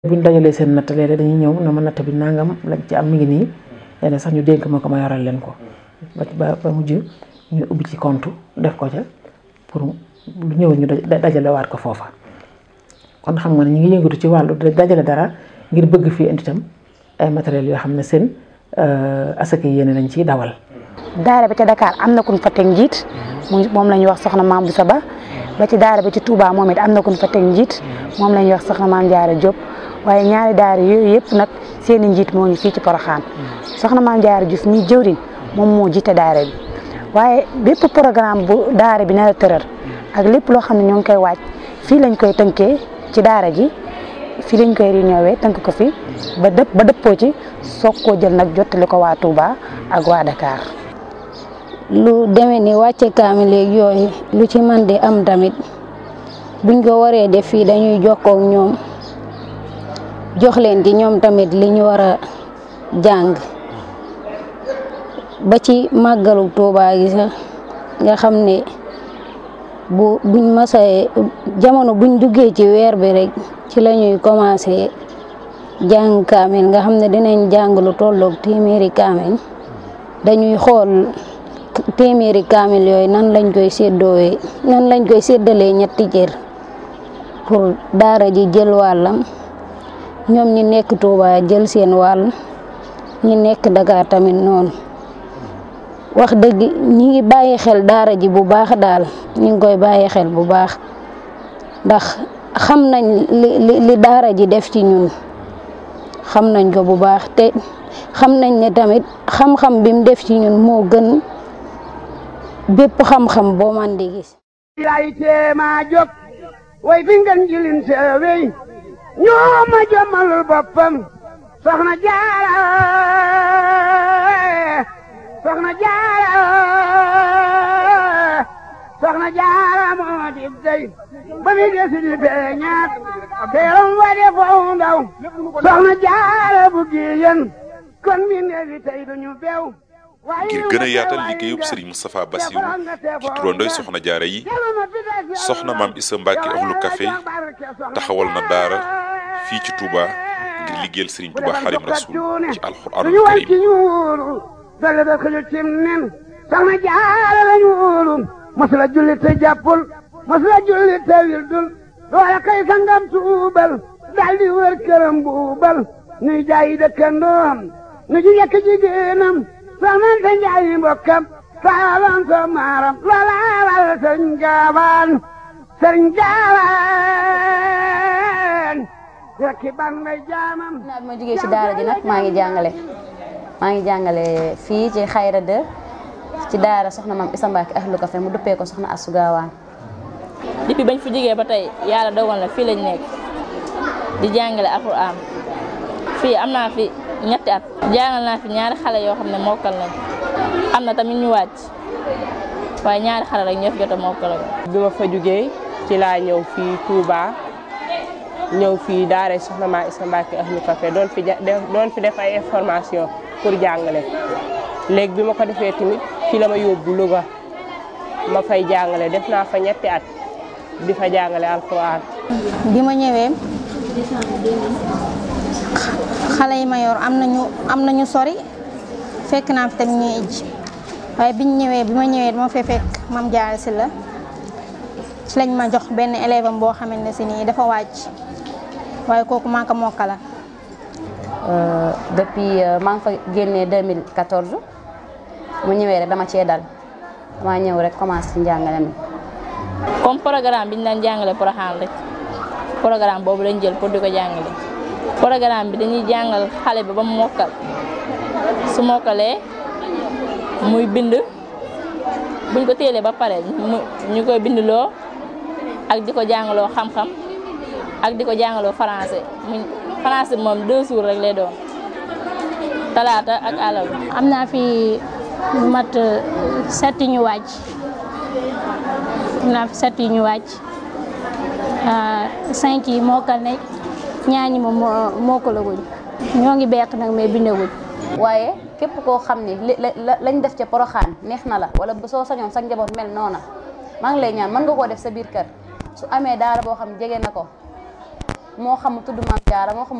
bu ñu dajalee seen natt léeg dañuy ñëw na ma natt bi nangam lañ ci am mi ngi nii léeg sax ñu dénk ma ko ma yoral leen ko ba ba mujj ñu ubbi ci compte def ko ca pour lu ñëw ñu dajale waat ko foofa kon xam nga ne ñu ngi yëngatu ci wàllu dajale dara ngir bëgg fii indi tam ay matériels yoo xam ne seen asaka yéene lañ ciy dawal. daara bi ca Dakar am na ku ñu fa teg njiit moom la ñuy wax soxna Maam Boussa Ba ba ci daara bi ci Touba moom it am na ku ñu fa teg njiit moom la ñuy wax soxna Maam Diarra Diop waaye ñaari daara yooyu yëpp nag seen i njiit moo ngi fii ci Porokhane soxna Maam Diarra Diouf mi jëwriñ moom moo jiite daara bi waaye bépp programme bu daara bi na la tëral ak lépp loo xam ne ñoo ngi koy waaj fii lañ koy tënkee ci daara ji fii lañ koy réunion tënk ko fi ba dëpp ba dëppoo ci soog koo jël nag jottali ko waa Touba ak waa Dakar. lu demee ni wàcce kaamil léegi yooyu lu ci man di am tamit buñ ko waree def fii dañuy jokkoo ak ñoom jox leen ci ñoom tamit li ñu war a jàng ba ci màggalu Touba gi sax nga xam ne bu buñ masee jamono buñ duggee ci weer bi rek ci la ñuy commencé jàng kaamil nga xam ne dinañ jàng lu tolloog téeméeri kaamil dañuy xool téeméeri kaamil yooyu nan lañ koy séddoowee nan lañ koy séddalee ñetti cër pour daara ji jël wàllam ñoom ñi nekk Touba jël seen wàll ñi nekk Dakar tamit noonu wax dëgg ñi ngi bàyyi xel daara ji bu baax daal ñi ngi koy bàyyi xel bu baax ndax xam nañ li li daara ji def ci ñun xam nañ ko bu baax te xam nañ ne tamit xam-xam bi mu def ci ñun moo gën bépp xam-xam boo man di gis lay teema jóg way fi ngeen jilin seewey ñoo ma jommalul boppam soxna jaara soxna jaara soxna jaara moo di dey ba mi desi di feeñaat teeram wa de foo ndaw soxna jaara bu giyen kon mi neefi tey duñu beew ngir gën a yaatal liggéeyub Serigne Moustapha Bassirou ci turandoy soxna jaara yi soxna maam Issa Mbacke ahlu café taxawal na daara fii ci Touba ngir liggéeyal Serigne Touba Xadim Rasul ci alxuraanul karim dale da xëju cim nen soxna jaara lañu wóolu masula julli te jàppul masula julli te wildul loola kay sangam tuubal daldi wër këram buubal nuy jaayi dëkkandoom nu ji yekk jigéenam soxnante njaayi mbokkam saalan so maaram loola waral sëriñ gaawaan sëriñ gaawaan rekki ban may jaamam naa bi ma jógee ci daara ji nag maa ngi jàngale maa ngi jàngale fii ci xayra de ci daara soxna maam Issa Mbacke ahlu café mu duppee ko soxna Astou Gawane depuis bañ fi jógee ba tey yàlla dogal na fii lañ nekk di jàngale alxuraan fii am naa fi ñetti at jàngal naa fi ñaari xale yoo xam ne mokkal nañ am na tamit ñu wàcc waaye ñaari xale rek ñoo fi jot a mokkal bi ma fa jógee ci laa ñëw fii Touba ñëw fii daara soxna maam Issa Mbacke ahlu café doon fi doon fi def ay information pour jàngale léegi bi ma ko defee tamit fi la ma yóbbu Louga ma fay jàngale def naa fa ñetti at di fa jàngale alxuraan bi ma ñëwee xale yi ma yor am nañu am nañu sori fekk naa fi tamit ñuy ij waaye biñ ñëwee bi ma ñëwee dama fee fekk mam jaar si la ci lañ ma jox benn élève am boo xamante ne si nii dafa wàcc waaye kooku maa ko mokkala depuis maa ngi fa génnee 2014 mu ñëwee rek dama cee dal dama ñëw rek commencé ci njàngale mi. comme programme bi ñu daan jàngale Porokhane rek programme boobu lañ jël pour di ko jàngale programme bi dañuy jàngal xale bi ba mu mokkal su mokkalee muy bind buñ ko téelee ba pare ñu koy bindloo ak di ko jàngaloo xam-xam ak di ko jàngaloo français français moom deux jours rek lay doon talaata ak alal am naa fi mat set yu ñu wàcc am naa fi set yu ñu wàcc cinq yi mokkal nañ ñaar ñi moom mokkalaguñ ñoo ngi beq nag mais bindaguñ waaye képp koo xam ne li lañ def ca Porokhane neex na la wala soo sañoon sa njaboot mel noona maa ngi lay ñaan mën nga koo def sa biir kër su amee daara boo xam jege na ko moo xam mu tudd maam jaara moo xam